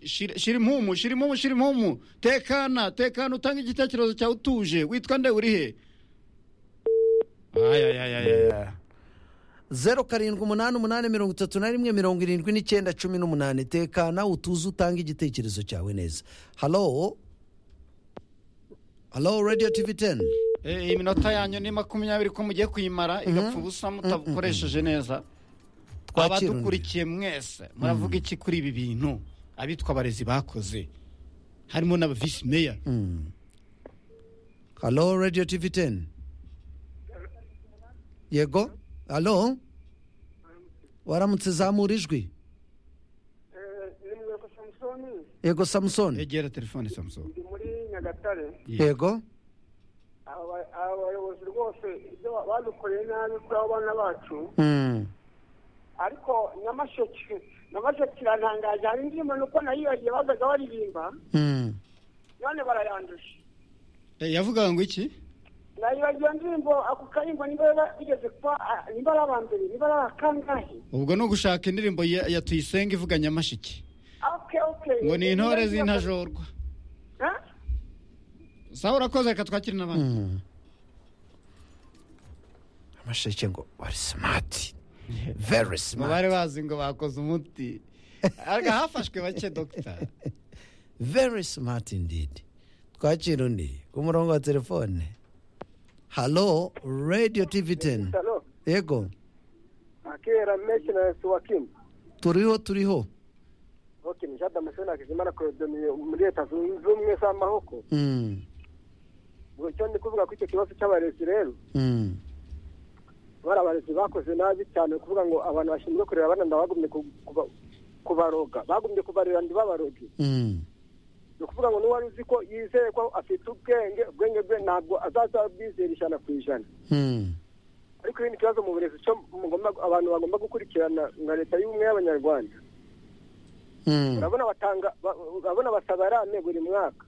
shira shira impumu shira impumu shira impumu tekana tekana utange igitekerezo cyawe utuje witwa nde uri he zeru karindwi umunani umunani mirongo itatu na rimwe mirongo irindwi n'icyenda cumi n'umunani tekana utuze utange igitekerezo cyawe neza halo halo radiyo tivi teni Eh, iminota yanyu ni makumyabiri ko mugiye kuyimara igapfa ubusa mutabukoresheje neza Twakira undi. abadukurikiye mwese muravuga iki kuri ibi bintu abitwa abarezi bakoze harimo n'aba visi meya halo radiyo tivi teni yego halo waramutse zamura ijwi ni mweko samusoni yego samusoni egera telefone samusoni ndi muri nyagatare yego Aba- abayobozi rwose ibyo ba- badukoreye nabi kuri abo bana bacu Mm. ariko nyamasheke nyamasheke irantangaje hari indirimbo nuko nayibagiye bazaga baririmba Mm. none barayanduje yavugaga ngo iki nayibagiye iyo ndirimbo ako karirimbo niba ba- bigeze kuba ah, niba ari aba mbere niba ari aba kangahe ubwo ni ugushaka indirimbo ya ya tuyisenga ivuga nyamashiki oke oke ngo ni intore zintajorwa Ha? sawa urakoze reka twakire n'abandi Mm. amasheke ngo wari simati very ngo smart bari bazi ngo bakoze umuti ariko hafashwe bake dogita very smart indeed twakira undi ku murongo wa telefone halo radio tv 10 Salo, yego akera meshi na suwakimu turiho turiho oke ni jada masoni akizimana korodoniye muri leta zunze ubumwe z'amahoko Mm. Ngo icyo ndi kuvuga kuri icyo kibazo cy'abarezi rero Mm. bari abarezi bakoze nabi cyane kuvuga ngo abantu bashinzwe kurera abana nda bagumye ku- kuba- kubaroga bagumye kubarera ntibabaroge Mm. ni ukuvuga ngo n'uwari uzi ko yizeye ko afite ubwenge ubwenge bwe ntabwo azaza abwizera ijana ku ijana Mm. ariko ibindi kibazo mu burezi cyo mugomba- abantu bagomba gukurikirana nka leta y'ubumwe y'abanyarwanda Mm. urabona batanga ba- urabona basaba rame buri mwaka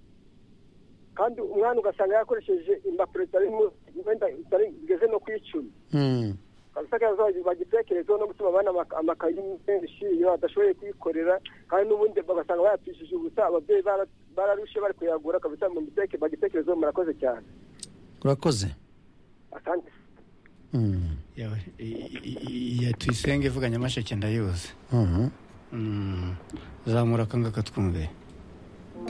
kandi umwana ugasanga yakoresheje impapuro zitari mu- wenda zitari- zigeze no ku icumi Mm. abasakaza bagitekerezeho no gutuma abana amaka- amakayi menshi iyo badashoboye kwikorera kandi n'ubundi bagasanga bayapfishije ubusa ababyeyi bara- bararushe bari kuyagura kabisa mu biteke bagitekerezeho murakoze cyane urakoze asante Mm. Yawe, i- i- i- ya tuyisenga ivuga nyamasheke ndayibuze Mhm. Mm, zamura akanga katwumve